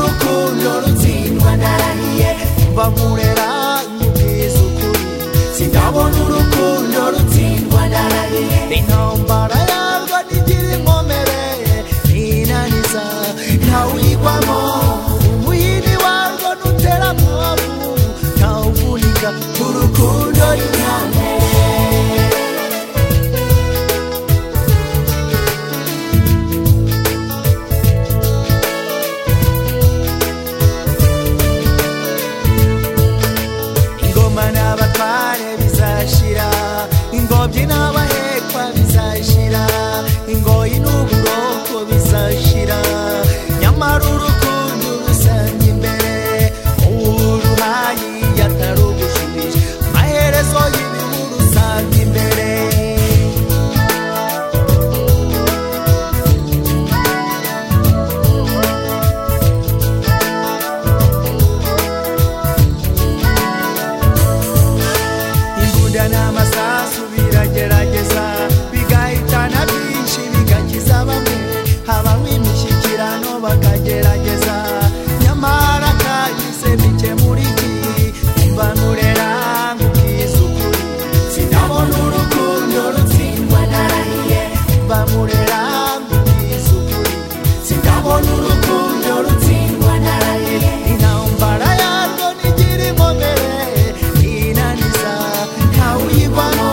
rukundo rutsindwa narahiye mva nkurera nkubwiza ukuri sindabona urukundo rutsindwa narahiye intambara yarwo ntigira inkomere ninaniza ntawuyigwamo umuyini warwo ntutera muhabu ntawuvunika urukundo rinyanere ingoma n'abatware bizashira ingobyi n'abahekwa bizashira ingoyi n'uburoko bizashira nyamara urukundo rusanga imbere uruhayi yatari ugushubije amaherezo y'ibihugu usanga imbere imbunda n'amasasu biragerageza bigahitana byinshi bigakiza bamwe habaho imishyikirano bakagerageza nyamara kagize mike muri iki mva nkurera nkubwiza ukuri sindabona urukundo rutsindwa narahiye mva nkurera nkubwiza ukuri sindabona urukundo rutsindwa narahiye intambara yarwo ntigira inkomere inaniza ntawuyigwamo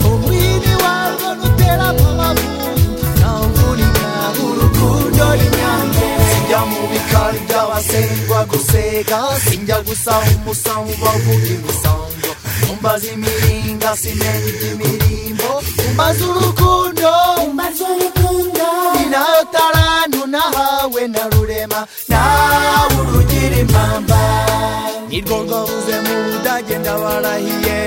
umwini warwo nutera amabavu ntawuvunika urukundo rinyange sijya mu bikari by'abasengwa guseka sinjya gusaha umusango bavuga imisango umbaza imiringa simenya iby'imirimbo umbaza urukundo umbaza urukundo ni nayo tarantu nahawe na rurema nawe urugira impamba nirwo rwabuze mu budage ndabarahiye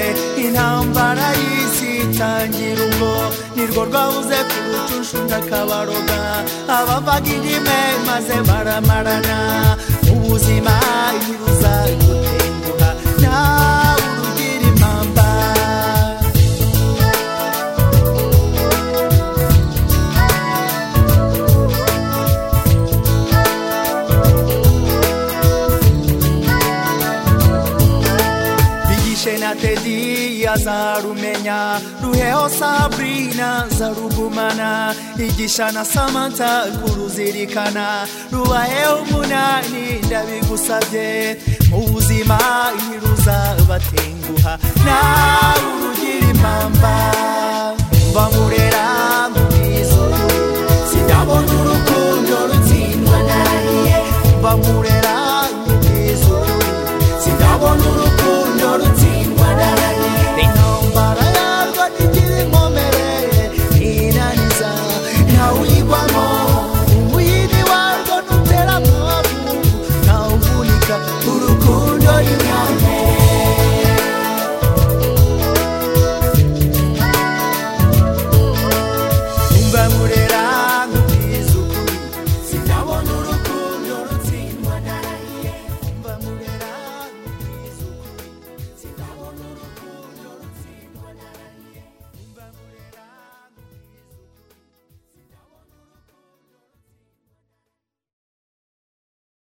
intambara y'isi itangira ubwo nirwo rwabuze ku rutushu ndakabaroga abavaga indime maze baramarana ubuzima ntibuzagutenguha nawe urugira impamba bigishe na tedi azarumenya ruheho sabrina zarugumana igisha na samanta kuruzirikana rubaheho umunani ndabigusabye mu buzima ntiruzabatenguha nawe urugira impamba mva muri